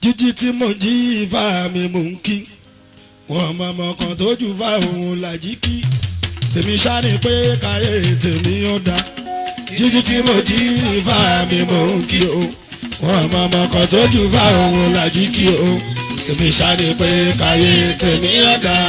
jíjí tí mo jí ifá mi mò ń kí wọn mọmọ kan tó jù fá òun làjí kí tèmi ṣáni pé káyé tèmi ó dá jíjí tí mo jí ifá mi mò ń kí o wọn mọmọ kan tó jù fá òun làjí kí o tèmi ṣáni pé káyé tèmi ó dá.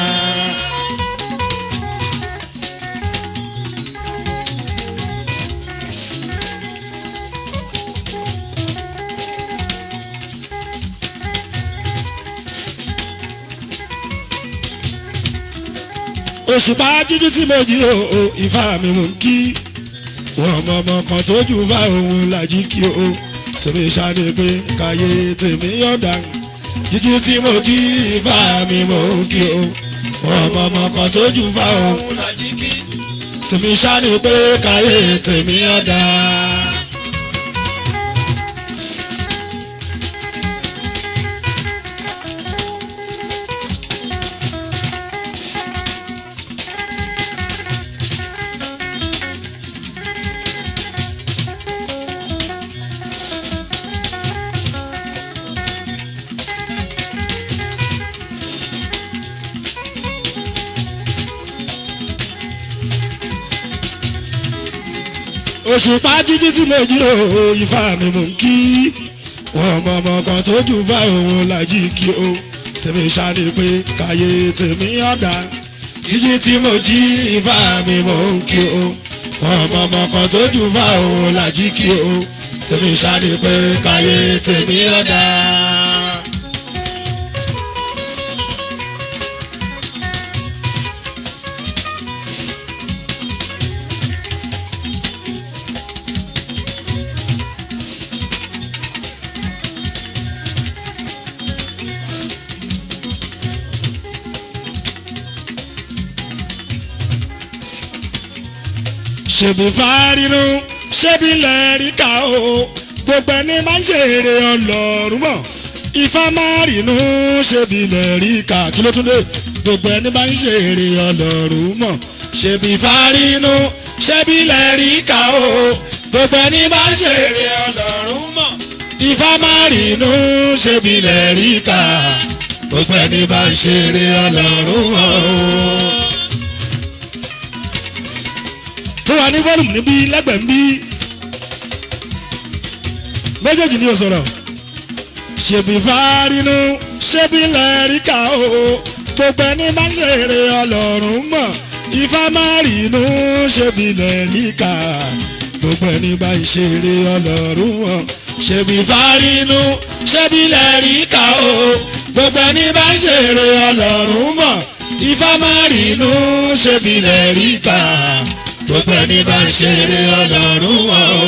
òṣùpá jíjí tí mo jí o o ifá mi mò ń kí wọn ọmọ ọmọ kan tó jù fá òun làjí kí o tèmi ṣáde pé káyé tèmi yọ̀dà jíjí tí mo jí ifá mi mò ń kí o wọn ọmọ ọmọ kan tó jù fá òun làjí kí tèmi ṣáde pé káyé tèmi yọ̀dà. òṣùpá jíjí tí mo jí o ifá mi mò ń kí wọn ọmọ ọmọ kan tó jù fá òun làjí kí o tèmi ṣáde pé káyé tèmi ọ̀dà jíjí tí mo jí ifá mi mò ń kí o wọn ọmọ ọmọ kan tó jù fá òun làjí kí o tèmi ṣáde pé káyé tèmi ọ̀dà. ṣèbí fárínú ṣébi lẹ́ríkà o gbogbo ẹni máa ń ṣèrè ọlọ́run mọ̀ ifá máa rínú ṣébi lẹ́ríkà kí ló tún dé gbogbo ẹni máa ń ṣèrè ọlọ́run mọ̀ ṣèbí fárínú ṣébi lẹ́ríkà o gbogbo ẹni máa ń ṣèrè ọlọ́run mọ̀ ifá máa rínú ṣébi lẹ́ríkà gbogbo ẹni máa ń ṣèrè ọlọ́run mọ̀ o fún wa ní fọ́ọ̀mù níbí lẹ́gbẹ̀ẹ́ níbí méjèèjì ni o sọ̀rọ̀ ṣèbí fárínú ṣébí lẹ́ríkà o gbogbo ẹni máa ń ṣeré ọlọ́run mọ̀ ifá máa rínú ṣébí lẹ́ríkà gbogbo ẹni bá ń ṣeré ọlọ́run mọ̀ ṣèbí fárínú ṣébí lẹ́ríkà o gbogbo ẹni bá ń ṣeré ọlọ́run mọ̀ ifá máa rínú ṣébí lẹ́ríkà gbogbo ẹni bá ń ṣeré ọlọ́run wọn o.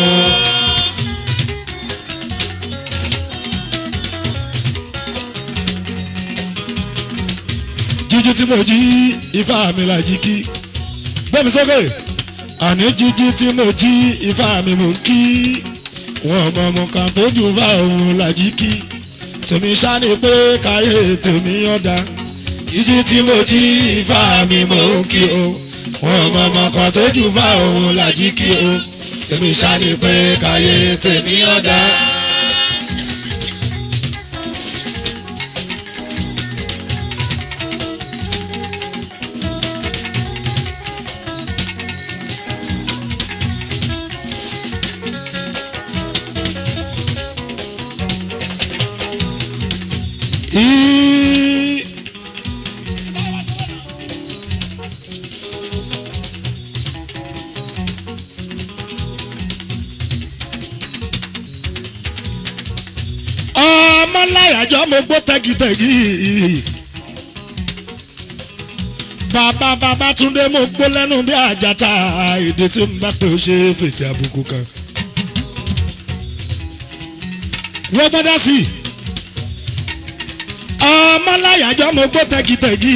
jíjí tí mo jí ifá mi la jí kí gbẹ́mi sókè àní jíjí tí mo jí ifá mi mò ń kí wọn ọmọ ọmọ kan tó jù fá òun la jí kí tèmi ṣáni pé káyé tèmi ọ̀dà jíjí tí mo jí ifá mi mò ń kí o wọn mọ ọmọ kan tó jù fá òun làjí kí o tèmi ṣáni pé káyé tèmi ọ̀dà. Í- ọmọláyàjọ mo gbó tẹgitẹgi bàbá bàbá túndé mo gbó lẹ́nu bí àjàtà èdè tí n bá pè ó ṣe fètè àbùkù kan wọ́n gbọ́dọ̀ sí i ọmọláyàjọ mo gbó tẹgitẹgi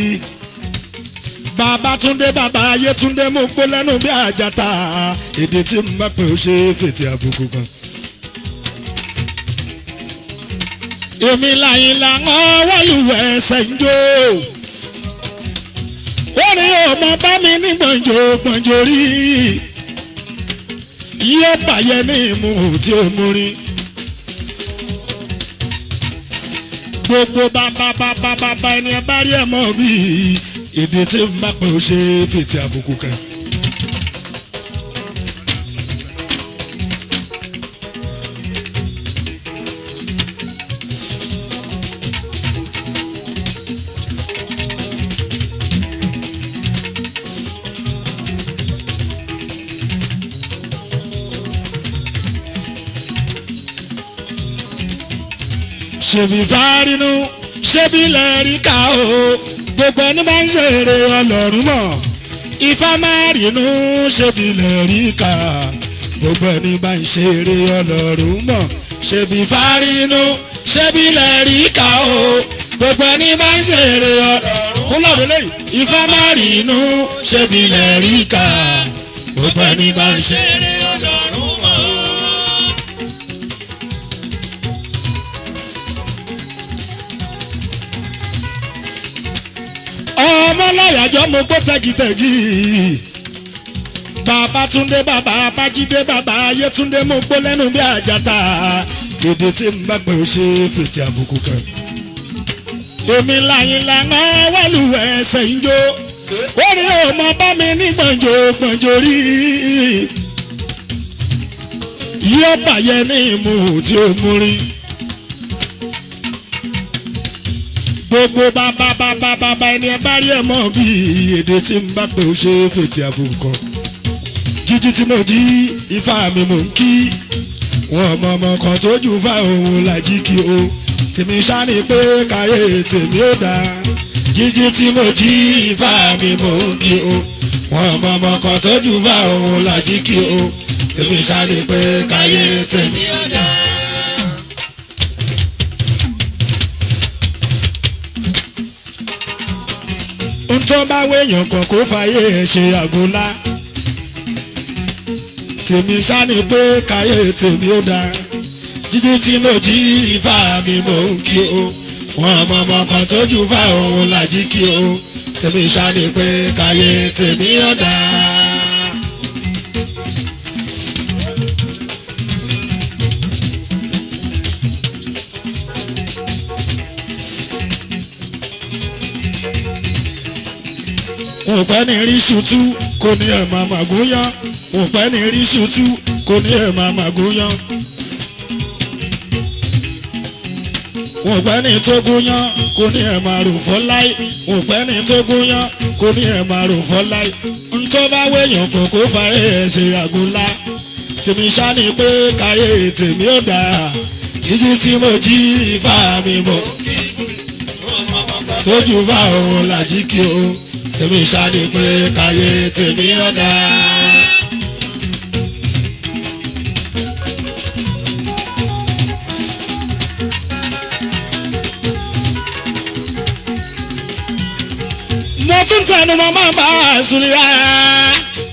bàbá túndé bàbá ayé túndé mo gbó lẹ́nu bí àjàtà èdè tí n bá pè ó ṣe fètè àbùkù kan. èmi làyìn làwọn wọ́lùwẹ̀ ẹsẹ̀ ń jó. orin ọmọ bá mi ní gbọ̀njò gbọ̀njò rí. yóò bàyẹ̀ ní ìmú tí ó mú rí. gbogbo bàbá bàbá bàbá ẹni ẹ bá rí ẹ mọ̀ bí èdè tí ń bá pẹ́ ó ṣe fètè àbùkù kan. ṣèbí fárínú ṣébí lẹ́ríkà o gbogbo ẹni bá ń ṣeré ọlọ́run mọ̀ ifá máa rínú ṣébí lẹ́ríkà gbogbo ẹni bá ń ṣeré ọlọ́run mọ̀ ṣèbí fárínú ṣébí lẹ́ríkà o gbogbo ẹni bá ń ṣeré ọlọ́run fún lọ́dún lẹ́yìn ifá máa rínú ṣébí lẹ́ríkà gbogbo ẹni bá ń ṣeré ọlọ́run mọ̀. ọmọ láyàjọ́ mo gbọ́ tẹ́gìtẹ́gì bàbá túndé bàbá abájídé bàbá ayétúndé mo gbọ́ lẹ́nu bí àjàtà èdè tí n bá pẹ́ ó ṣe fètè àbùkù kan. èmi láyìn lànà wẹ́lú ẹsẹ̀ ń jó orí ọmọ bá mi ní gbọ̀njò gbọ̀njò rí yóò bàyẹ̀ ní ìmú tí ó mú rí. gbogbo bàbá bàbá bàbá ẹni ẹ bá rí ẹ mọ̀ bí èdè tí n bá pè ó ṣe fètè àbùkù kan jíjí tí mo jí ifá mi mò ń kí wọn ọmọ ọmọ kan tó jù fá òun làjí kí o tèmi ṣáni pé káyé tèmi ó dáa jíjí tí mo jí ifá mi mò ń kí o wọn ọmọ ọmọ kan tó jù fá òun làjí kí o tèmi ṣáni pé káyé tèmi ó dáa. tó bá wéèyàn kan kó fàyè ẹ̀ ṣe àgólá tèmi sáni pé káyé tèmi ó dáa jíjí tí mo jí ifá mi mò ń kí o wọn ọmọ ọmọ kan tójú fá òun làjí kí o tèmi sáni pé káyé tèmi ó dáa. òpẹ́ ní rí ṣùtú kò ní ẹ̀ máa màgúnyán òpẹ́ ní rí ṣùtú kò ní ẹ̀ máa màgúnyán. òpẹ́ ní tógúnyán kò ní ẹ̀ máa rò fọ́ láì òpẹ́ ní tógúnyán kò ní ẹ̀ máa rò fọ́ láì. ntọ́ bá wéyàn kò kó fa ẹ̀ ṣe àgúnlá tèmi ṣáni pé káyé tèmi ò dáa jíjí tí mo jí ifá mi mọ̀ tójú fá òun làjí kí o tèmi ṣáde pé káyé tèmi ọ̀dà. mo tún tẹnu mọ́ máa bá a sùn rárá.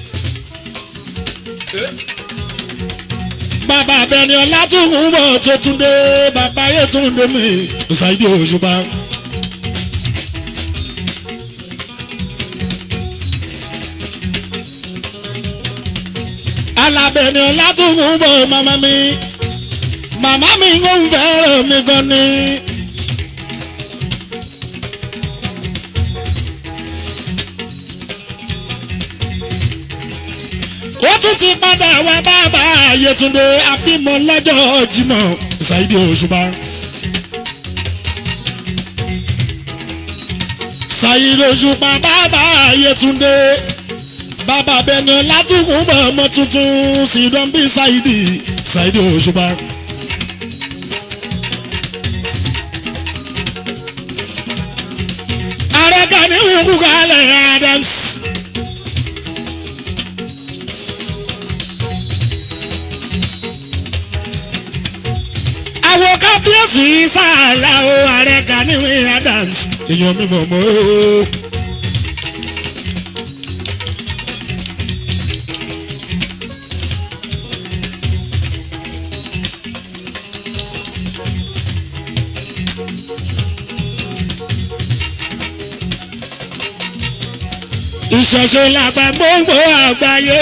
bàbá abẹni ọlá tún ń bọ̀ tó tún dé bàbá yẹn tún dé mi ṣáìdì òṣùpá. alábẹ̀ni ọlátúnkùn bọ̀ màmá mi màmá mi ń fẹ́ràn mi gan ni. ó tún ti padà wá bàbá Yétúndé abímọ lọ́jọ́ Jímọ̀ Saidi Òṣùpá. Saidi Òṣùpá bàbá Yétúndé bàbá bẹni látùkùn bọ̀ ọmọ tuntun sídán bí Saidi Saidi Òṣùpá. ààrẹ kan ní ìwé kálẹ̀ Adams. àwọn kábíyèsí sáàlà o ààrẹ kan ní ìwé Adams. èèyàn mi mọ̀ mọ́ o. ìṣẹ̀ṣe làgbà gbogbo àgbáyé.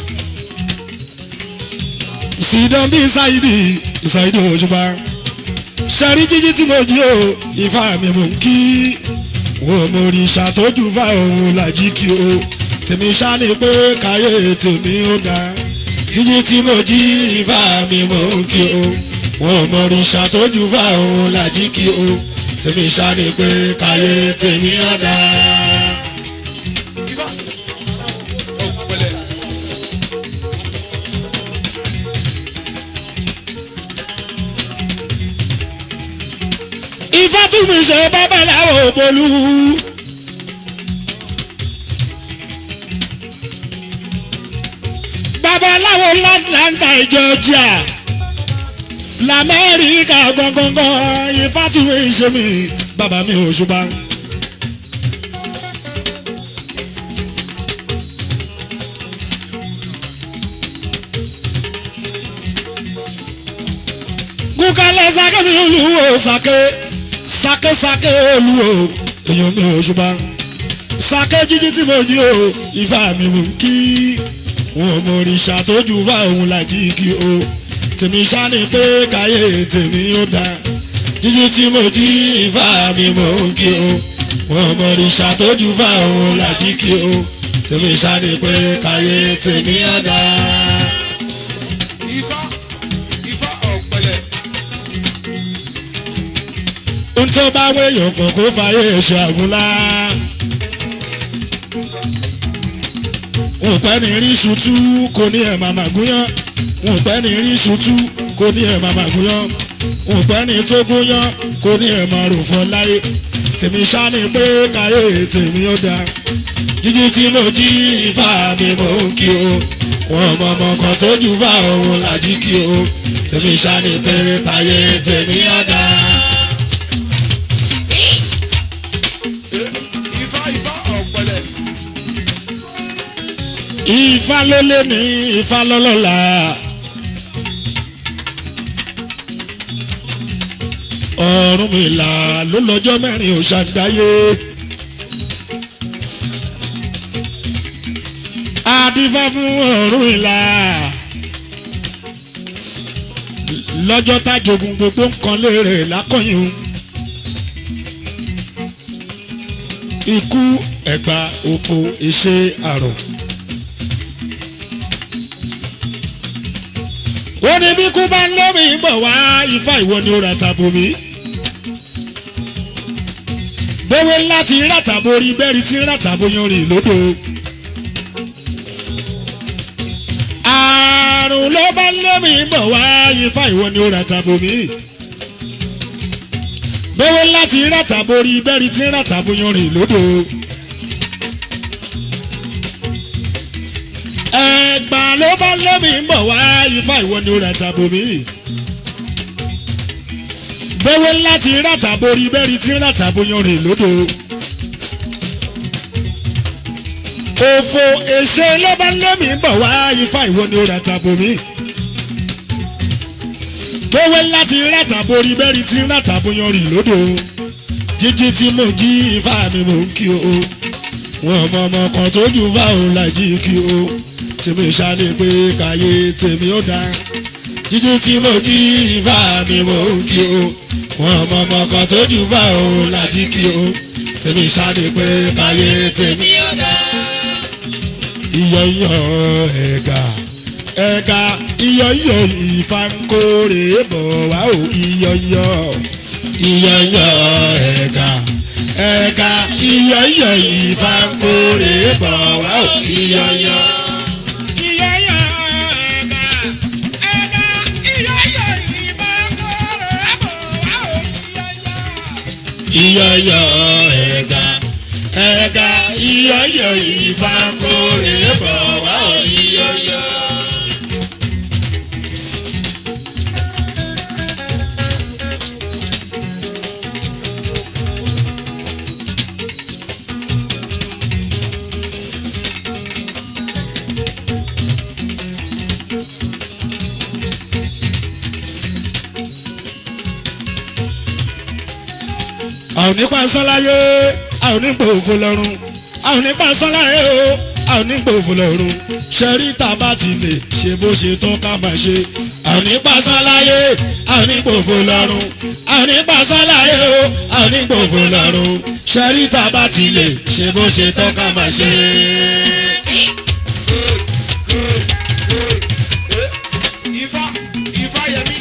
Sídán bí Saidi Saidi Òṣùpá. sẹ́rí jíjí tí mo jí o ìfà mi mò ń kí wo mo rí ṣàtọ́jú fà òun làjí kí o tèmi ṣá ni pé káyé tèmi ó dáa jíjí tí mo jí ìfà mi mò ń kí o wo mo rí ṣàtọ́jú fà òun làjí kí o tèmi ṣá ni pé káyé tèmi ó dáa. Ifá. Ó pẹ̀lẹ́. Ifá tún mi ṣe babaláwo bolú. babaláwo láńtà Georgia lamẹ́ríkà gbọ̀ngbọ̀ngbọ̀n Ifá tún mi ṣe mi bàbá mi ò ṣùgbọ́n. kúkálẹ̀ sake mi olúwo sake sake sake olúwo èèyàn mi ò ṣùgbọ́n sake jíjí tí mo jí o Ifá mi mú kí wọn mọ òrìṣà tó jù fá òun làjí kí o tèmi ṣáni pé káyé tèmi ó dáa jíjí tí mo jí Ifá mi mú kí o wọn mọ òrìṣà tó jù fá òun làjí kí o tèmi ṣáni pé káyé tèmi ó dáa. Ifá. Ifá ọ̀pẹ̀lẹ̀. ohun tó bá wéyàn kàn kó fàyè ṣe àgúnlá. wọn pẹ́ ní rí ṣutú kò ní ẹ̀ màmá gúnyán wọn pẹ́ ní rí ṣutú kò ní ẹ̀ màmá gúnyán wọn pẹ́ ní tó gúnyán kò ní ẹ̀ máa rò fọ́ láyé tèmi ṣáni pé káyé tèmi ó dáa jíjí tí mo jí Ifá mi mò ń kí o wọn mọ ọmọ kan tó jù fá òun làjí kí o tèmi ṣáni pé táyé tèmi ó dáa. Ifá Ifá ọ̀pẹ̀lẹ̀. Ifá ló lé ní Ifá lọ́lọ́la. Ọ̀rúnmìlà ló lọ́jọ́ mẹ́rin ò ṣàdáyé. Adífá fún Ọ̀rúnmìlà. Lọ́jọ́ tájogun gbogbo nǹkan lérè lákọ̀yìn. Ikú ẹ̀gbà òfò ìṣe àrùn. ó ní bí kú bá ń lómi bọ̀ wá ifá ìwọ ni ó ra tàbó mi. gbówó láti ràtàbó rí bẹ́ẹ̀rì tí ràtàbó yan rìn lódò. àrùn ló bá ń lómi bọ̀ wá ifá ìwọ ni ó ra tàbó mi. gbówó láti ràtàbó rí bẹ́ẹ̀rì tí ràtàbó yan rìn lódò. ẹgbà ló bá lẹ́mí ń bọ̀ wá ifá ìwọ ni ó ra tàbó mi. bẹ́wẹ́ láti ràtàbó rí bẹ́ẹ̀rí tí ràtàbó yan rìn lódò. òfò èṣe ló bá lẹ́mí ń bọ̀ wá ifá ìwọ ni ó ra tàbó mi. bẹ́wẹ́ láti ràtàbó rí bẹ́ẹ̀rí tí ràtàbó yan rìn lódò. jíjí tí mo jí ifá mi mò ń kí o. wọn mọ ọmọ kan tó jù fáwọn làjí kí o tèmi ṣáde pé káyé tèmi ó dá jíjí tí mo jí Ifá mi mò ń kí o wọn ọmọ ọmọ kan tó jù fà ó lájí kí o tèmi ṣáde pé káyé tèmi ó dá. iyọ̀ iyọ̀ ẹ̀gà ẹ̀gà iyọ̀ iyọ̀ Ifá ń kórè bọ̀ wá o iyọ̀ iyọ̀ iyọ̀ iyọ̀ ẹ̀gà ẹ̀gà iyọ̀ iyọ̀ Ifá ń kórè bọ̀ wá o iyọ̀ iyọ̀. iyọ̀yọ̀ ẹ̀gà ẹ̀gà iyọ̀yọ̀ ìfà kórè bọ̀ wá ò iyọ̀yọ̀. àwọn nípa sọ́láyé àwọn nípa òfò lọ́rùn àwọn nípa sọ́láyé o àwọn nípa òfò lọ́rùn ṣẹ́rí tàbá ti lè ṣe bó ṣe tán ká máa ṣe àwọn nípa sọ́láyé àwọn nípa òfò lọ́rùn àwọn àwọn nípa sọ́láyé o àwọn nípa òfò lọ́rùn ṣẹ́rí tá a bá ti lè ṣe bó ṣe tọ́ka máa ṣe. Ifá Ifá Yẹmí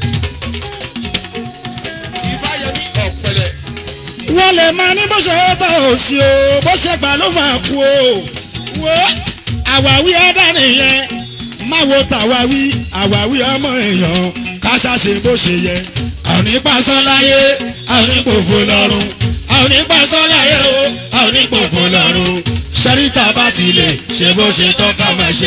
Ifá Yẹmí ọ̀pẹ̀lẹ̀. wọ́n lè máa ní bó ṣe tọ́ òsì o bó ṣe gbà ló máa kú o wo àwáwí ẹ̀dá nìyẹn má wo tàwáwí àwáwí ọmọ èèyàn ká ṣàṣe bó ṣe yẹ àwọn nípa sọ́láyé àwọn nípa òfò lọ́rùn àwọn nípa sọ́láyé o àwọn nípa òfò lọ́rùn ṣẹ́ríta bá ti lè ṣe bó ṣe tọ́ ká máa ṣe.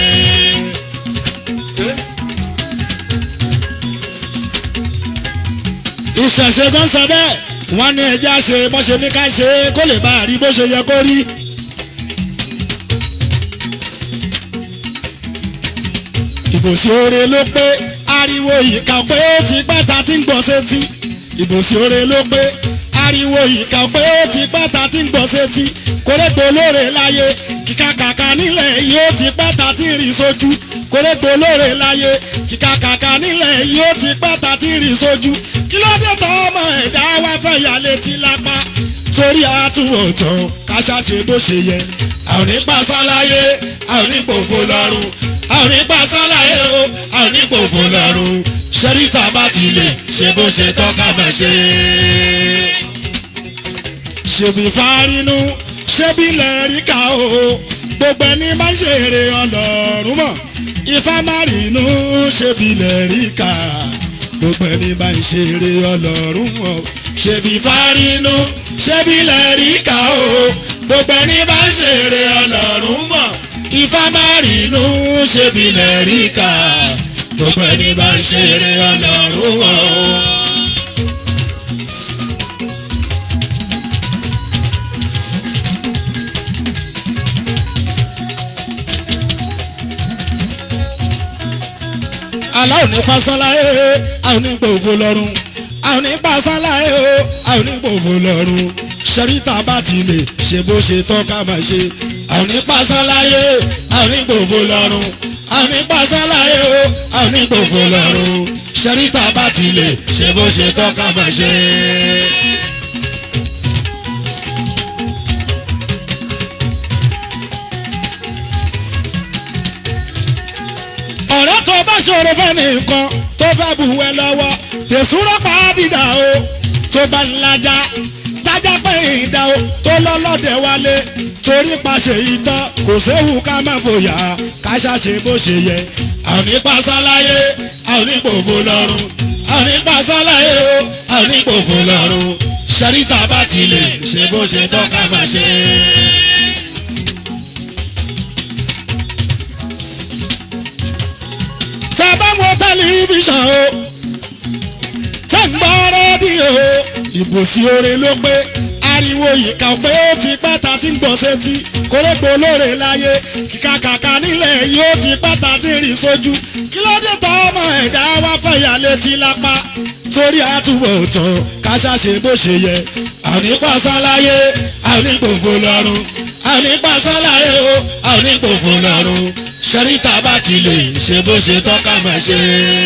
ìṣẹ̀ṣe tó ń sọ bẹ́ẹ̀ wọ́n ní ẹja ṣe bó ṣe ní ká ṣe é kó lè bá a rí bó ṣe yẹ kó rí. ìbòsí oore ló pé ariwo ìka pé ó ti pẹ́ ta ti ń gbọ́ sétí. ìbòsí oore ló pé ariwo ìka pé ó ti pẹ́ ta ti ń gbọ́ sétí. kórèpò lóore láyé kíkà kàkà nílẹ̀ yìí ó ti pẹ́ ta ti ń rí sójú. kórèpò lóore láyé kíkà kàkà nílẹ̀ yìí ó ti pẹ́ ta ti ń rí sójú. kí ló dé tọ́ ọmọ ẹ̀dá wá fẹ́ yà létí lápá. torí àtúwọ̀tán káṣá ṣe bó ṣe yẹ. àwọn onípa sáláyé àwọn onípòfo lọ́rùn àwọn onípa sáláyé o àwọn onípòfo lọ́rùn ṣẹ́ríta bá ti lè ṣe bó ṣe tọ́ka bá ṣe. ṣèbí fárínú ṣébí lẹ́ríkà o gbogbo ẹni máa ń ṣeré ọlọ́run mọ̀ ifá márìnú ṣébí lẹ́ríkà gbogbo ẹni máa ń ṣeré ọlọ́run mọ̀ ṣèbí fárínú ṣébí lẹ́ríkà o gbogbo ẹni máa ń ṣeré ọlọ́run mọ̀ ifá márìnú ṣébí lẹ́ríkà gbogbo ẹni máa ń ṣeré ọlọ́run mọ̀. aláwọ̀ ní pásánláyé àwọn onígbò òfò lọ́rùn àwọn ní pásánláyé o àwọn onígbò òfò lọ́rùn ṣẹ́ríta bá ti lè ṣe bó ṣe tọ́ ká máa ṣe àwọn ní pásánláyé àwọn onígbò òfò lọ́rùn àwọn ní pásánláyé o àwọn onígbò òfò lọ́rùn ṣẹ́ríta bá ti lè ṣe bó ṣe tọ́ ká máa ṣe. ọ̀rẹ́ tó bá ṣòro fẹ́ nìkan tó fẹ́ bù ẹ lọ́wọ́ tẹ̀sùrọ̀ pa á dìdà o tó bá ń lajà tájà pé ìdá o tó lọ́lọ́dẹ̀ wálé torí paṣẹ ìtọ́ kò séwu ká má fòyà ká ṣàṣe bó ṣe yẹ. àwọn nípa sáláyé àwọn nípa òfò lọ́rùn àwọn nípa sáláyé o àwọn nípa òfò lọ́rùn ṣẹ́ríta bá ti lè ṣe bó ṣe tọ́ ká má ṣe. tẹ bá ń wo tẹlifíṣàn o tẹ ń gbọ́ rédíò o ìbòsí oore ló pé ariwo ìka pé ó ti pẹ́ ta ti ń gbọ́ sétí kórópò olóore láyé kíkà kàkà nílẹ̀ yìí ó ti pẹ́ ta ti ń rí sójú kí ló dé tọ́ ọmọ ẹ̀dá wá fẹ̀yà létí lápá torí àtúbọ̀ tán káṣá ṣe bó ṣe yẹ àwọn nípa sáláyé àwọn nípòfò lọ́rùn àwọn nípa sáláyé o àwọn nípòfò lọ́rùn ṣẹ́ríta bá ti lè ṣe bó ṣe tọ́ka máa ṣe.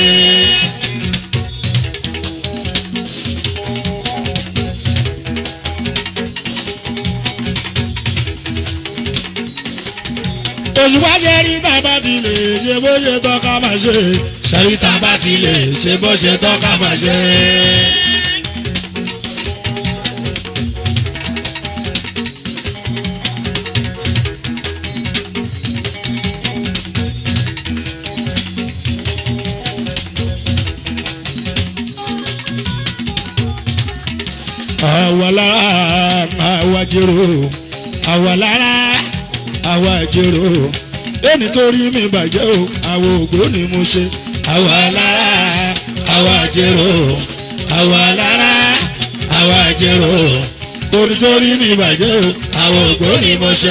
òṣùpá ṣẹ́ríta bá ti lè ṣe bó ṣe tọ́ka máa ṣe. ṣẹ́ríta bá ti lè ṣe bó ṣe tọ́ka máa ṣe. àwa lára àwa jèrò àwa lára àwa jèrò ẹni tó rí mi bàjẹ́ o àwọn ògbó ni mo ṣe àwa lára àwa jèrò àwa lára àwa jèrò ẹni tó rí mi bàjẹ́ o àwọn ògbó ni mo ṣe.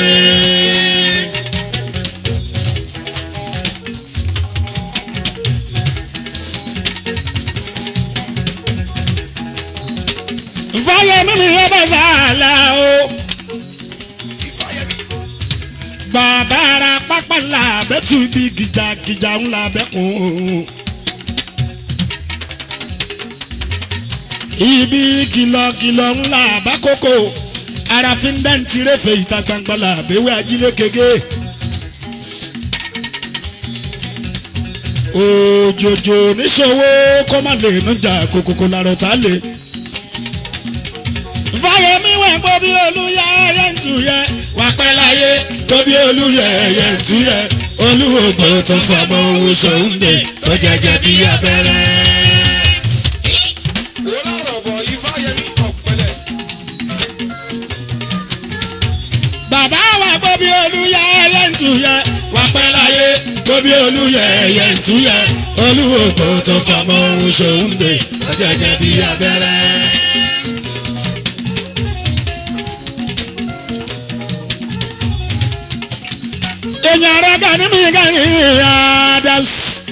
fáyemí mi yóò bá sàlà o. Ifá Yẹmí bàbá ara pápá ńlá abẹ́tù ibi gìjàgìjà ńlá abẹ́kùn. ibi kìlọ̀kìlọ̀ ńlá àbákòkò ara fi ń dáǹtì rẹ́fẹ̀ ìta gbangba la àbẹ̀wẹ̀ ajílẹ̀ kéke. òjòjò níṣòwò kó má lè nújà kòkòkò làrọ̀ tá lè. fáyemí wẹ̀ gbọ́ bí olúyẹ ẹyẹ ń tu yẹ wà pẹ́ láyé gbọ́ bí olúyẹ ẹyẹ ń tu yẹ olúwògbò tó fọmọ owó sòúndè tó jẹjẹ bí abẹ́rẹ́. wọ́n lọ́rọ̀ bọ̀ ifáyẹmí ọ̀pẹ̀lẹ̀. bàbá wa gbọ́ bí olúyẹ ẹyẹ ń tu yẹ wà pẹ́ láyé gbọ́ bí olúyẹ ẹyẹ ń tu yẹ olúwògbò tó fọmọ owó sòúndè tó jẹjẹ bí abẹ́rẹ́. èèyàn ara Gani mi Gani Adams.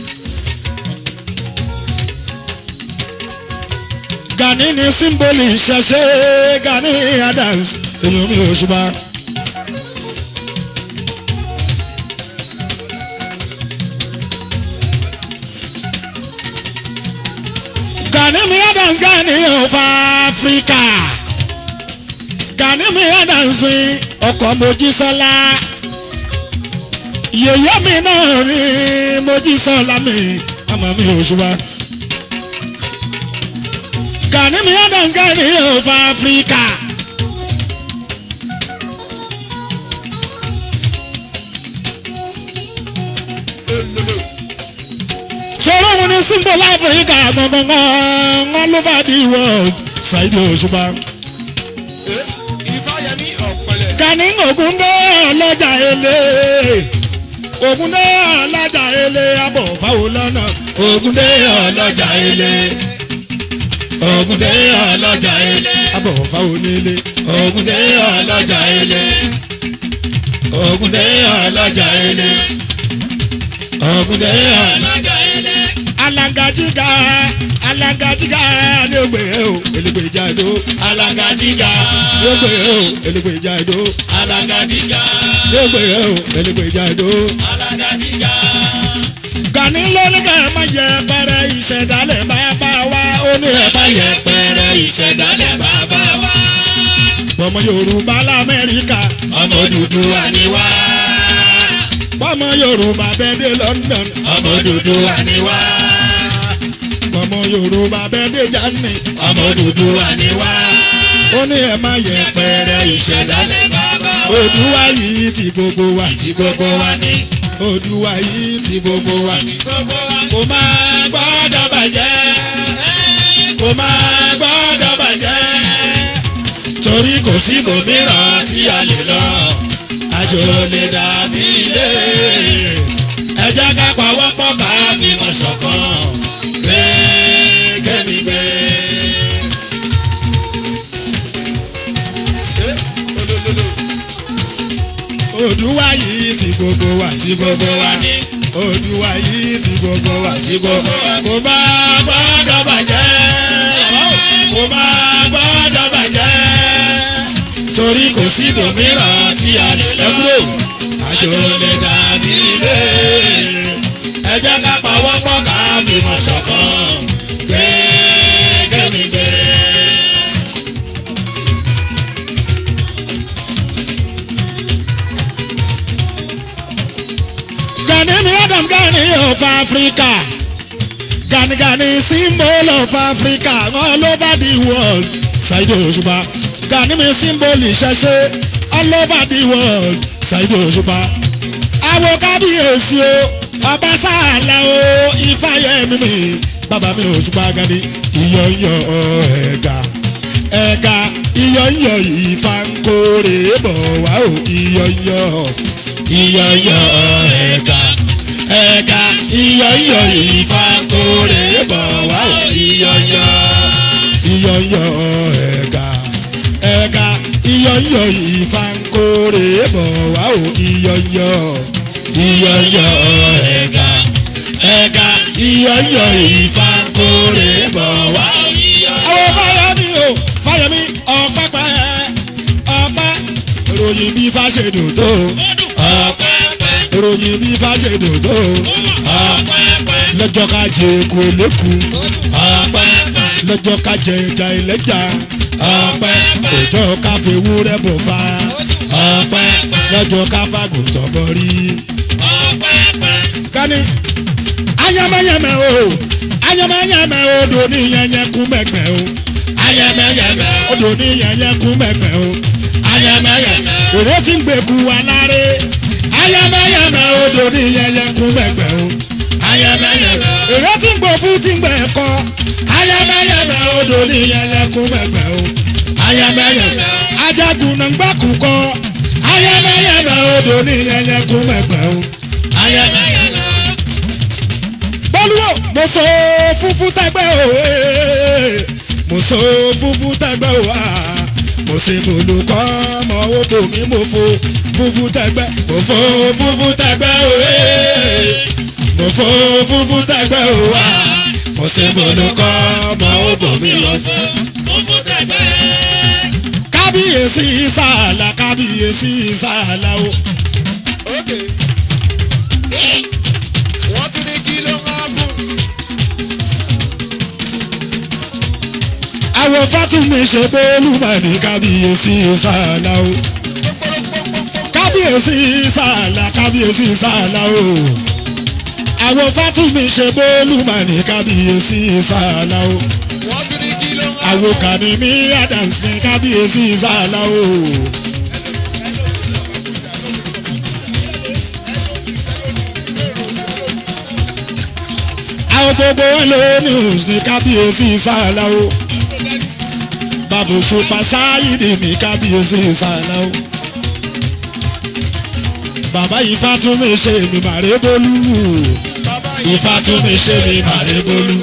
Gani ni símbólì ṣẹṣẹ Gani Adams èèyàn mi ò ṣùgbọ́n. Gani mi Adams Gani of Africa. Gani mi Adams mi ọkọ̀ Mojísọ́lá yèyé mi náà rí Mojísọ́lá mi àmọ́ mi ò ṣùgbọ́n. Gani mi Adams Gani of Africa. sọ̀rọ̀ wọn ní symbol Africa gbọ̀ngbọ̀ngbọ̀n all over the world Saheed Òṣùpá. ifáyẹmí ọ̀pẹ̀lẹ̀. Gani Ògúndé ọlọ́jà ele Ògúndé ọlọ́jà ele abọ̀ fáwọn lọ́nà Ògúndé ọlọ́jà ele Ògúndé ọlọ́jà ele abọ̀ fáwọn nílé Ògúndé ọlọ́jà ele Ògúndé ọlọ́jà ele Ògúndé ọlọ́jà ele alangajiga alangajiga ni o gbe o elegbe jado alangajiga ni o gbe o elegbe jado alangajiga ni o gbe o elegbe jado alangajiga. Gani lórí ká ẹ má yẹ pẹrẹ ìṣẹ̀dálẹ̀ bàbá wa ó ní ẹ má yẹ pẹrẹ ìṣẹ̀dálẹ̀ bàbá wa. Ọmọ Yorùbá l'Amẹ́ríkà ọmọ Odùduwà ni wá. Ọmọ Yorùbá bẹ́ẹ̀ dé London ọmọ Odùduwà ni wá ọmọ yorùbá bẹ́ẹ̀dẹ̀ jáde ọmọ Odùduwà ni wá. ó ní ẹ má yẹ pẹrẹ ìṣẹ̀dálẹ̀ bàbá wa. Odùduwà yìí ti gbogbo wa. ti gbogbo wa ni. Odùduwà yìí ti gbogbo wa. ti gbogbo wa. kò máa gbọ́dọ̀ bàjẹ́. kò máa gbọ́dọ̀ bàjẹ́. torí kò sí ibòmíràn tí a lè lọ. àjò lè dàbí ilé. ẹ jẹ́ ká pawọ́pọ̀ ká fìmọ̀ ṣọ̀kan gbé kẹ́mi gbé. Odùwà yìí ti gbogbo wa ti gbogbo wa ní. Odùwà yìí ti gbogbo wa ti gbogbo wa. Kò má gbọ́dọ̀ bàjẹ́. Kò má gbọ́dọ̀ bàjẹ́. Torí kò sí tòmíràn tí a lè lọ. Àjò lè dàbí ilé ẹ jẹ́ ká pawọ́pọ̀ ká fìmọ̀ ṣọ̀kan gbé kẹ́mi gbé. Gani mi Adam Gani of Africa Gani Gani symbol of Africa all over the world Saheed Òṣùpá Gani mi symbol ìṣẹ̀ṣe all over the world Saheed Òṣùpá àwọn kábíyèsí o ọba sáàlà o ìfàyẹmí mi bàbá mi Òṣùpá Gani ìyọ̀yọ̀ ẹ̀ga ẹ̀ga ìyọ̀yọ̀ ìfankore bọ̀ wá o ìyọ̀yọ̀ ìyọ̀yọ̀ ẹ̀ga ẹ̀ga ìyọ̀yọ̀ ìfankore bọ̀ wá o ìyọ̀yọ̀ ìyọ̀yọ̀ ẹ̀ga ẹ̀ga ìyọ̀yọ̀ ìfankore bọ̀ wá o ìyọ̀yọ̀ ìyọ̀yọ̀ ẹ̀ga ẹ̀ga ìyọ̀yọ̀ ìfankore bọ̀ wá o ìyọ̀yọ̀. àwọn fáyemí o fáyemí ọ̀pẹ́pẹ́ ọ̀pẹ́ ròyìn bí fáṣedùn tó ọ̀pẹ́pẹ́ ròyìn bí fáṣedùn tó ọ̀pẹ́pẹ́ lọ́jọ́ ká jẹ kó lẹ́kùn ọ̀pẹ́pẹ́ lọ́jọ́ ká jẹ ẹja ẹlẹ́ja ọpẹ́ òjò ká fi ewúrẹ́ bò fa ọpẹ́ lọ́jọ́ ká fàgùntàn bọ̀ rí. kání ayẹmẹyẹmẹ o ayẹmẹyẹmẹ odò ní yẹnyẹ kú mẹgbẹ o ayẹmẹyẹmẹ odò ní yẹnyẹ kú mẹgbẹ o ayẹmẹyẹmẹ òré tí ń gbèkú aláré ayẹmẹyẹmẹ odò ní yẹnyẹ kú mẹgbẹ o ayẹmẹyẹmẹ èrè tí ń gbò fún tí ń gbẹ kọ ayẹmẹyẹmẹ odò ní yẹnyẹ kú mẹgbẹ o ayẹmẹyẹmẹ ajagun náà ń gbàkú kọ ayẹmẹyẹmẹ odò ní yẹnyẹ kú mẹgbẹ o ayẹmẹyẹmẹ bọ́lúwò mo so fúnfún tẹ́gbẹ́ o ee. mo so fúnfún tẹ́gbẹ́ o aa. mo ṣe bolùkọ́ ọmọ owó mi mo fo fúnfún tẹ́gbẹ́ mo fo fúnfún tẹ́gbẹ́ o ee. mo fo fúnfún tẹ́gbẹ́ o aa. mo ṣe bolùkọ́ ọmọ owó mi mo fo fúnfún tẹ́gbẹ́. kábíyèsí sàlà kábíyèsí sàlà o. Okay. Wọ́n tún ní kí ló máa bù. àwọn fátúmí ṣe bóòlù mà ní kábíyèsí sàlà o. kábíyèsí sàlà kábíyèsí sàlà o. àwọn fátúmí ṣe bóòlù mà ní kábíyèsí sàlà o. Wọ́n tún ní kí ló máa bù. àwọn kàní ní adams ní kábíyèsí sàlà o. àwọn gbogbo wọn ló news ní kábíyèsí sàlà o babu sopa sáyidì ní kábíyèsí sàlá o. bàbá ifá tún mi ṣe mi màrè bólú. Bàbá ifá tún mi ṣe mi màrè bólú.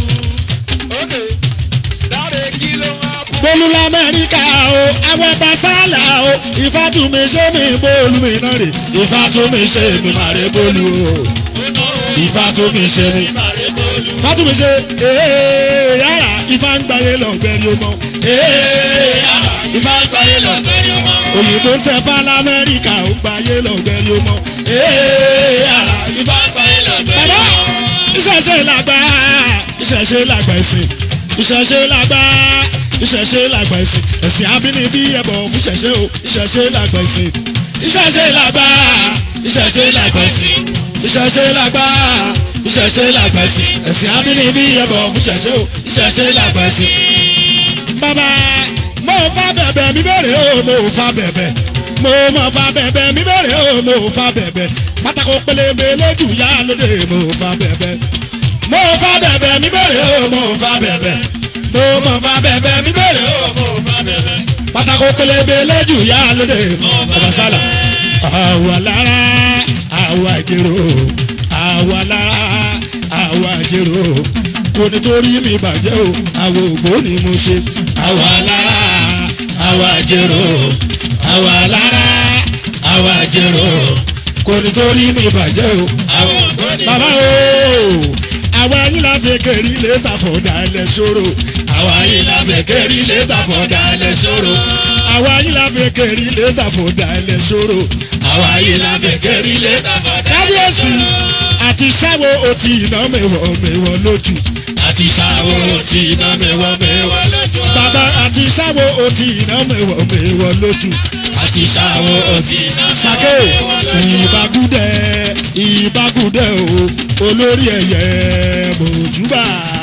Okay. Dáre kí ló máa bù. bólú lamẹ́ríkà o àwọn ọba sálà o ifá tún mi ṣe mi bólú mi náà rè. ifá tún mi ṣe mi màrè bólú o. ifá tún mi ṣe mi. ifá tún mi ṣe ee yàrá ifá ń gbáyé lọ́gbẹ́rì ọmọ. ee yàrá ifá ń gbáyé lọ́gbẹ́rì ọmọ. òyìnbó ń tẹ fá lamẹ́ríkà ó gbáyé lọ́gbẹ́rì ọmọ. ee yàrá ifá ń gbáyé lọ́gbẹ́rì ọmọ. bàbá ìṣẹ̀ṣe làgbà ìṣẹ̀ṣe làgbà ẹ̀sìn ìṣẹ̀ṣe làgbà ìṣẹ̀ṣe làgbà ẹ̀sìn ẹ̀sìn abínibí ẹ̀bọ̀ fún ìṣẹ̀ṣe o ìṣẹ̀ṣe làgbà ẹ̀sìn ìṣẹ̀ṣe làgbà ìṣẹ̀ṣe làgbà ẹ̀sìn ìṣẹ̀ṣe làgbà ìṣẹ̀ṣe làgbà ẹ̀sìn ẹ̀sìn abínibí ẹ̀bọ̀ fún ìṣẹ̀ṣe o ìṣẹ̀ṣe làgbà ẹ̀sìn. bàbá mo fa bẹ̀bẹ̀ mi bẹ̀rẹ̀ o mo fa bẹ̀bẹ̀ mo mọ fa bẹ̀bẹ̀ mi bẹ̀rẹ̀ o mo fa bẹ̀bẹ̀ pátákó pélébé lójú yá lóde mo fa bẹ̀bẹ̀ mo fa bẹ̀bẹ̀ mi bẹ̀rẹ̀ o mo fa bẹ̀bẹ̀ mo mọ fa bẹ̀bẹ̀ mi bẹ̀rẹ̀ o mo fa bẹ̀bẹ̀ pátákó pélébé lójú yá lóde bàbá sálà àwa lára àwa jèrò àwa lára àwa jèrò kò nítorí mi bàjẹ́ o àwa ògbó ni mo ṣe àwa lára àwa jèrò àwa lára àwa jèrò kò nítorí mi bàjẹ́ o àwa ògbó ni mo ṣe. bàbá o àwa yín la fẹ́ kẹ́rì létà fọ̀dà ẹlẹ́ sọ̀rọ̀ àwa yín la fẹ́ kẹ́rì létà fọ̀dà ẹlẹ́ sọ̀rọ̀ àwa yín la fẹ́ kẹ́rì létà fọ̀dà ẹlẹ́ sọ̀rọ̀ àwa yín la fẹ́ kẹ́rì létà fọ̀dà ẹlẹ́ sọ̀rọ̀ àti sáwo otí iná mẹ́wọ̀ mẹ́wọ̀ lójú àti sáwo otí iná mẹ́wọ̀ mẹ́wọ̀ lójú bàbá àti sáwo otí iná mẹ́wọ̀ mẹ́wọ̀ lójú àti sáwo otí iná sake ìbágúdẹ ìbágúdẹ o olórí ẹyẹ mojúbà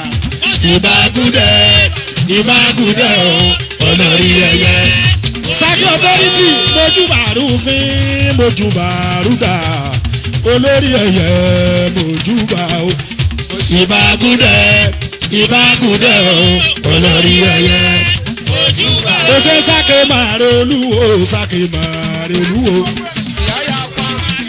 ìbágúdẹ ìbágúdẹ o olórí ẹyẹ. sake authority mojúbà rúfin mojúbà rúdà olórí ẹyẹ mojúbà o ìbágúdẹ ìbágúdẹ o olórí ẹyẹ mojúbà. ó ṣe sake màrè olúwo sake màrè olúwo. Sì á yà pa.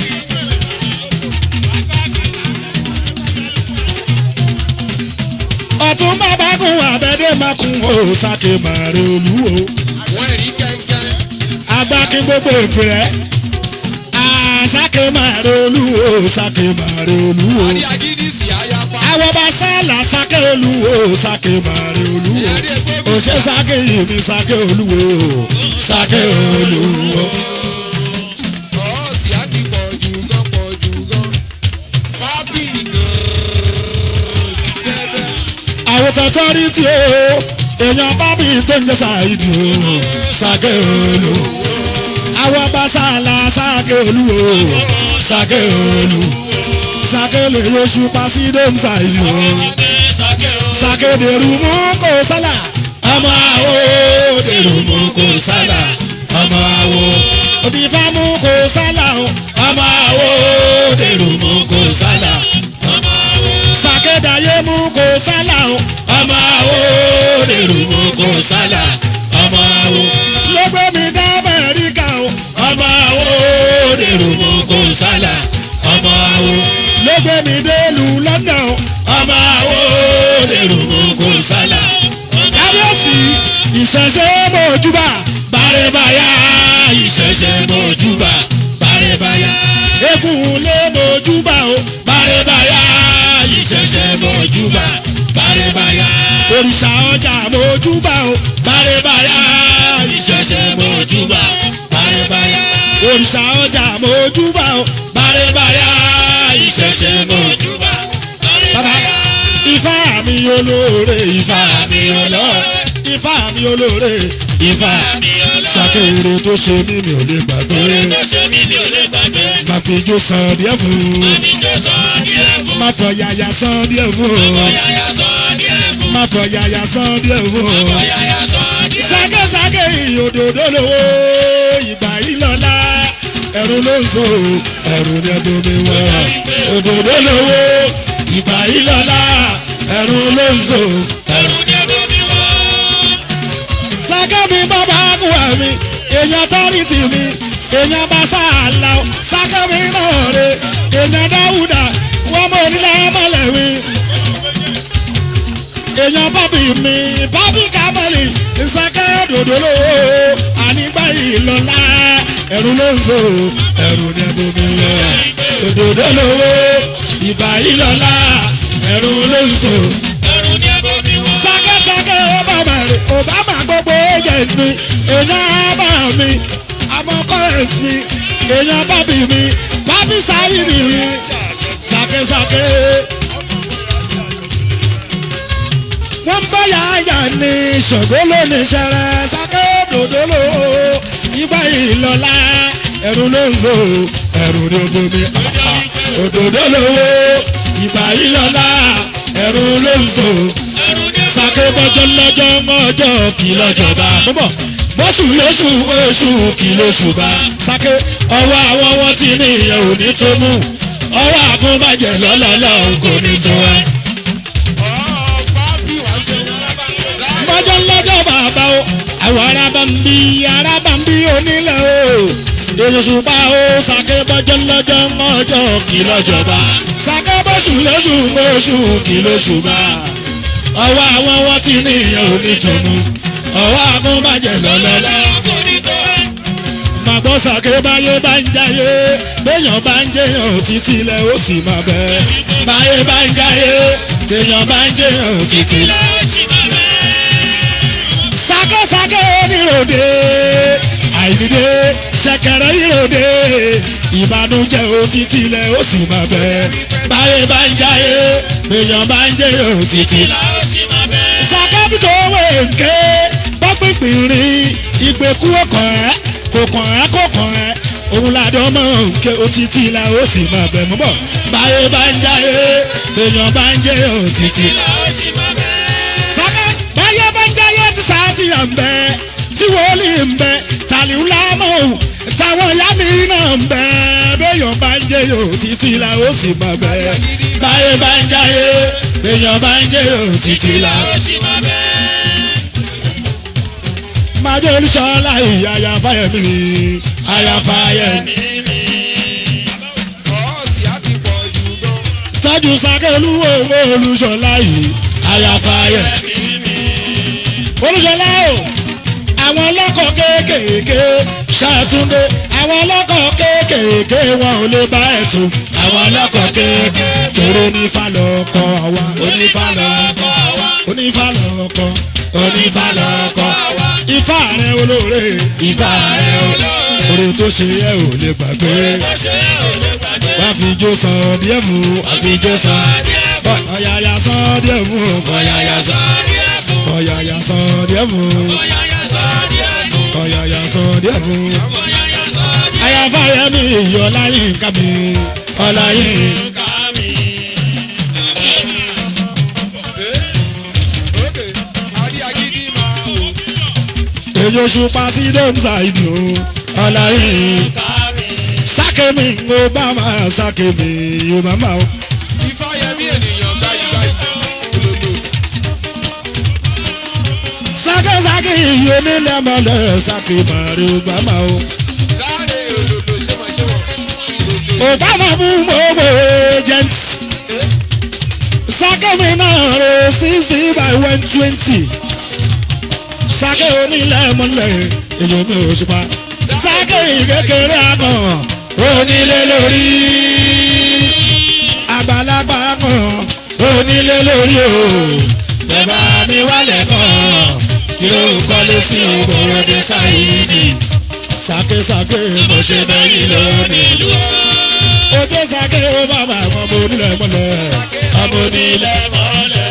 ọ̀tún bàbá kun àbẹ̀dẹ̀ máa kun ó sake màrè olúwo. Àwọn ẹ̀rí kẹ̀kẹ́. agbákin gbogbo ìfìrẹ́ àsákè màrè olúwo sake màrè olúwo. Àdí agídí sì á yà pa. àwọn bá sálà sake olúwo sake màrè olúwo. òṣè sake yìí mi sake olúwo sake olúwo. Ọ̀ sì á ti pọ̀ jù gan pọ̀ jù gan. Pápì gan. Bẹ́ẹ̀ àwòtán tọ́rí tí o èèyàn bá mi tó ń jẹ́ ṣáìdì o ṣàkẹ́ olú àwọn bá sàlà ṣàkẹ́ olú o ṣàkẹ́ olú ṣàkẹ́ lè yọṣù pa sí dome ṣáìdì o ṣàkẹ́ dèrú mú kó sálà ọmọ àwo dèrú mú kó sálà ọmọ àwo òbí fámú kó sálà o ọmọ àwo dèrú mú kó sálà sàkédàyé mú kó sálà o ọmọ àwo dèrò mú kó sálà ọmọ àwo ló gbé mi dá amẹ́ríkà o ọmọ àwo dèrò mú kó sálà ọmọ àwo ló gbé mi délùú lọ́nà o ọmọ àwo dèrò mú kó sálà kábíyèsí ìṣẹ̀ṣẹ̀ mọ̀júbà bàrẹ̀bàyà ìṣẹ̀ṣẹ̀ mọ̀júbà bàrẹ̀bàyà eégún lé mọ̀júbà o bàrẹ̀bàyà ìṣẹ̀ṣẹ̀ mọ̀júbà bàrẹ̀bàyà òrìṣà ọjà mọ̀júbà o bàrẹ̀bàyà ìṣẹ̀ṣẹ̀ mọ̀júbà bàrẹ̀bàyà òrìṣà ọjà mọ̀júbà o bàrẹ̀bàyà ìṣẹ̀ṣẹ̀ mọ̀júbà bàrẹ̀bàyà ifá mi olóore ifá mi olóore ifá mi olóore ifá sàkéèrè tó ṣe mí mi ò lè gbàgbé má fi jó san díẹ̀ fún un má fọ yàyà san díẹ̀ fún un má fọ yàyà san díẹ̀ fún un sákésáké òdòdó lówó ìgbà yìí lọ́la ẹ̀rù ló ń so ẹ̀rù ní ẹ̀dùn mi wọ̀ òdòdó lówó ìgbà yìí lọ́la ẹ̀rù ló ń so ẹ̀rù sákẹ́mi bàbá àgùwà mi èèyàn tọ́rìtì mi èèyàn bá sáàlà ó sákẹ́mi náà rè èèyàn dáwùdà wọ́n mọ̀ nílẹ̀ mọ́lẹ̀ mi. èèyàn bábì mi bábì kábẹ́lì sákẹ́ dòdò lówó ànígbà ìlọ́lá ẹ̀rù ló ń so ẹ̀rù ní ẹ̀bùn mi lọ òdòdó lówó ìbà ìlọ́lá ẹ̀rù ló ń so sákẹ́sákẹ́ obama rẹ̀ obama gbogbo agent mi èèyàn bá mi àmọ́ current mi èèyàn bábí mi bábí sáyìnì mi sákẹ́sákẹ́. wọ́n ń bá yàáyà ní ṣògo lónìí ṣẹlẹ̀ sákẹ́ dòdòló ìgbà ìlọ́lá ẹ̀rù ló ń so ẹ̀rù ní obomi òdòdó lówó ìgbà ìlọ́lá ẹ̀rù ló ń so sake bọ́jọ́ lọ́jọ́ mọ́jọ́ kì lọ́jọba bọ́bọ̀ bọ́sù lóṣù oṣù kì lóṣù bá sake ọwọ́ àwọn wọn ti ní ìyẹn ò ní tó mú ọwọ́ àgùnbàjẹ́ lọ́lọ́lọ́ kò ní tó ẹ. bọ́jọ́ lọ́jọ́ bàbá o àwọn arábà ń bí arábà ń bí onílẹ̀ o èyíṣùpá o sake bọ́jọ́ lọ́jọ́ mọ́jọ́ kì lọ́jọba sake bọ́sù lóṣù oṣù kì lóṣù bá ọwọ́ àwọn wọn ti ní ìyẹn onítùnú ọwọ́ agúnbàjẹ́ lọ́lọ́lọ́. màgbọ́ sàké báyé bá ń jayé béèyàn bá ń jẹyàn títí lẹ ó sì máa bẹ. báyé bá ń jayé béèyàn bá ń jẹyàn títí lẹ ó sì máa bẹ. sákésáké oníròde àìníde ṣẹ̀kẹ̀rẹ̀ ìròde ìbànújẹ́ ó títí lẹ ó sì máa bẹ. báyé bá ń jayé béèyàn bá ń jẹyàn títí lẹ ó sì máa bẹ sàkábí kò wé nké bọ́pìpì rí ìgbèkú ọkàn ẹ́ kò kàn ẹ́ kò kàn ẹ́ òun làdán mọ̀ nké òtítì la ó sì máa bẹ̀ mọ́ bọ̀ báyé bá ń jáyé èèyàn bá ń jẹ́ òtítì la ó sì máa bẹ̀. sàkẹ́ báyé bá ń jáyé tí sáàtì à ń bẹ tí wòlíì ń bẹ tàlíù lámọ̀ táwọn ìyá mi náà ń bẹ béèyàn bá ń jẹ́ òtítì la ó sì máa bẹ̀. báyé bá ń jáyé èèyàn bá ń jẹ́ òtítì la ó sì máa bẹ̀ máa jẹ́ olùṣọ́lá yìí àyàfáyẹ̀mí mi àyàfáyẹ̀mí mi. tọ́jú sákẹ́lú owó olùṣọ́lá yìí àyàfáyẹ̀mí mi. olùṣọ́lá o àwọn ọlọ́kọ̀ kéékèèké ṣàtúndé àwọn ọlọ́kọ̀ kéékèèké wọn ò lè bá ẹ̀ tún. àwọn ọlọ́kọ̀ kéékèèké tòró onífàlọ́kọ̀ wa onífàlọ́kọ̀ wa onífàlọ́kọ̀ onífàlọ́kọ̀ wa ifá rẹ olóore ifá rẹ olóore oore tó ṣe yẹ ò lè gbàgbé wá fi jó san díẹ̀ fún wá fi jó san díẹ̀ fún. ọ̀yàyà sàn díẹ̀ fún o. Fọyàyà sọ díẹ̀ fún. ọ̀yàyà sàn díẹ̀ fún o. Fọyàyà sọ díẹ̀ fún. ọ̀yàyà sàn díẹ̀ fún o. Fọyàyà sọ díẹ̀ ayáfáyà mi ọláyín kábí ọláyín. fún kàmí. Ókè, adé agídí máa wò. èyí oṣù pàṣẹ dọ́mùsà ìdù ọláyín. Kàmí. sákèmí obama sákèmí obama o. Ifáyẹmí ènìyàn gbáyìí gbáyìí. Olódò. sákèsákè yìí onílẹ̀mọ̀lẹ̀ sákèmárì obama o. Láàrin olódò ṣémọ̀ ṣémọ̀. Olódò. obama fún gbogbo agent. sákèmí náà ro sixty by one twenty. sákè onílẹ̀mọ̀lẹ̀ èyí omi òṣùpá. sákè kékeré akàn onílé lórí. àgbàlagbà kan onílé lórí o. bẹ́ẹ̀ mi wálẹ̀ kan kí ló ń kọ́lé sí ìgboro dé sáyidi. sákèsákè mo ṣe bẹ́yìn lónìí ojú sake ó bàbá àwọn ọmọ onílẹ̀ mọ́lẹ̀ ọmọ onílẹ̀ mọ́lẹ̀.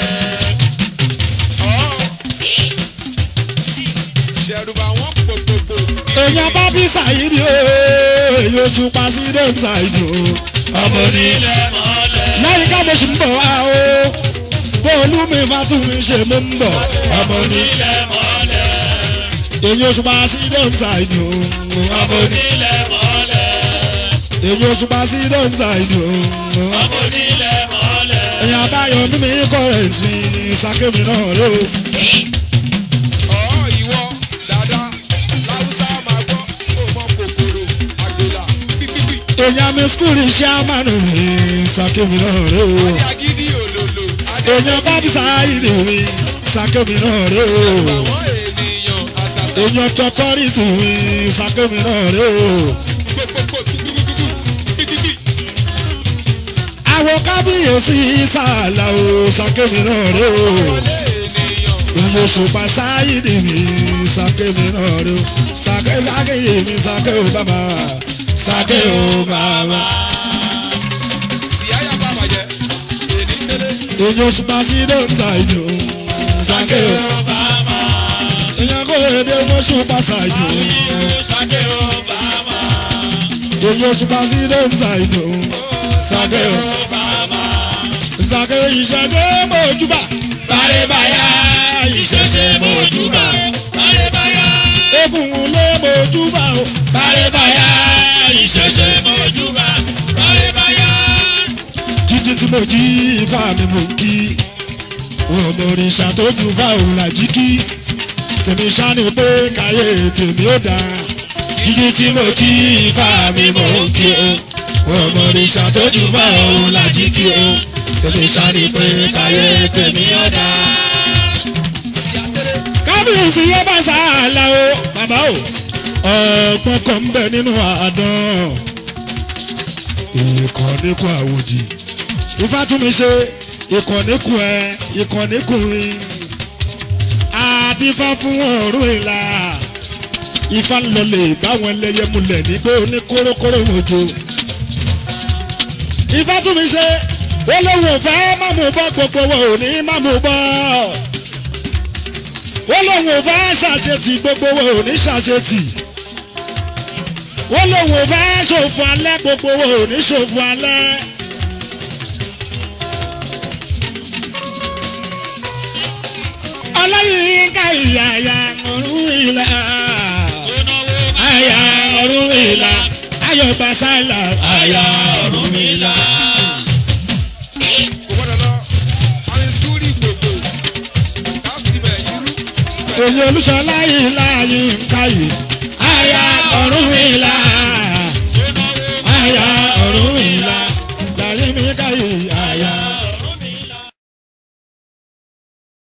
Ṣẹ̀rùbà wọ́n pòpòpò. èèyàn bá bí sàyídì o èyí oṣù pàṣẹ dẹ́m sàyídì o ọmọ onílẹ̀ mọ́lẹ̀. lẹ́yìn ká mo sì ń bọ̀ wá o bóòlù mi bá tún mi ṣe mo ń bọ̀ ọmọ onílẹ̀ mọ́lẹ̀. èyí oṣù pàṣẹ dẹ́m sàyídì o ọmọ onílẹ̀ mọ́lẹ̀. èyí oṣù pàṣẹ dẹ́m sàyídì o ọmọ onílẹ̀ mọ́lẹ̀. èèyàn báyọ̀ mímí kọ́rẹ̀ǹtì mi sàkémi náà rẹ o. Ọ̀ ìwọ dáadáa. Láwùsá máa gbọ́. Ó mọ kòkòrò àgbèlà. Pípípí. èèyàn mi skul iṣẹ́ amánu mi sàkémi náà rẹ o. Adé agídí olólo. Adé èèyàn bá bí sáyidì mi sàkémi náà rẹ o. Ṣẹ̀rùbà wọ́n ènìyàn àtàtà. èèyàn tọ́tọ́rìtì mi sàkémi náà rẹ o. Pòpòpò gbígbígbígbí. Pípípí. àwọn kábíyèsí sàlà o sàkémi náà rẹ o. Wọlé ènìyàn. èèyàn ṣùpá sáyidì mi sàkémi náà rẹ o. sàké sàké mi sàké o bàbá sàké o bàbá. Síáyà bá bàjẹ́. Èní tẹ́lẹ̀. èèyàn ṣùpá sí dọ́ńtà ìjọ sàké o. èèyàn kò lè dé mọ́ ṣùpá sàìjọ. èyí oṣù bá sí dọ́ńtà ìjọ sàké o. sàké ìṣẹ̀ṣẹ̀ mọ́júbà. bàrẹ̀bàyà ìṣẹ̀ṣẹ̀ mọ́júbà. Bárẹ̀báyá. egungun lé mọ́júbà o. bàrẹ̀bàyà ìṣẹ̀ṣẹ̀ Mojúbà. Bárẹ̀báyá. jíjí tí mo jí ifá mi mò ń kí ọmọ òrìṣà tó ju fáwọn làjí kí tèmi ṣáni pé káyé tèmi ó dáa jíjí tí mo jí ifá mi mò ń kí o ọmọ òrìṣà tó ju fáwọn làjí kí o tèmi ṣáni pé káyé tèmi ó dáa. kábíyèsí yẹn bá sáàlà o bàbá o ọgbọ́n kan ń bẹ nínú àádán ìkànnìkù àwòjì ìfàtúnmíṣe ìkànnìkù ẹ ìkànnìkù rí àdìfá fún ọ̀rùn ìlà ifá ń lọ lè báwọn ẹlẹ́yẹ múlẹ̀ nígbó ní kórókóró mojo ìfàtúnmíṣe olóhùn òfẹ́ mámú bọ́ gbogbo wọn ò ní mámú bọ́ olóhùn òfẹ́ ṣàṣetì gbogbo wọn ò ní ṣàṣetì wọ́n lòun ò fẹ́ ṣòfò alẹ́ gbogbo wo ò ní ṣòfò alẹ́. ọlọ́yin ká ìyá àyà ọ̀run ìlà àyà ọ̀run ìlà ayọ̀ gbàsálà àyà ọ̀run ìlà. Kò gbọ́dọ̀ lọ. Àwọn ìsúkúrì gbogbo. Kásìmẹ̀ irú. èyí olùṣọ́lá yìí láàyè ń káyè àyà ọ̀run ìlà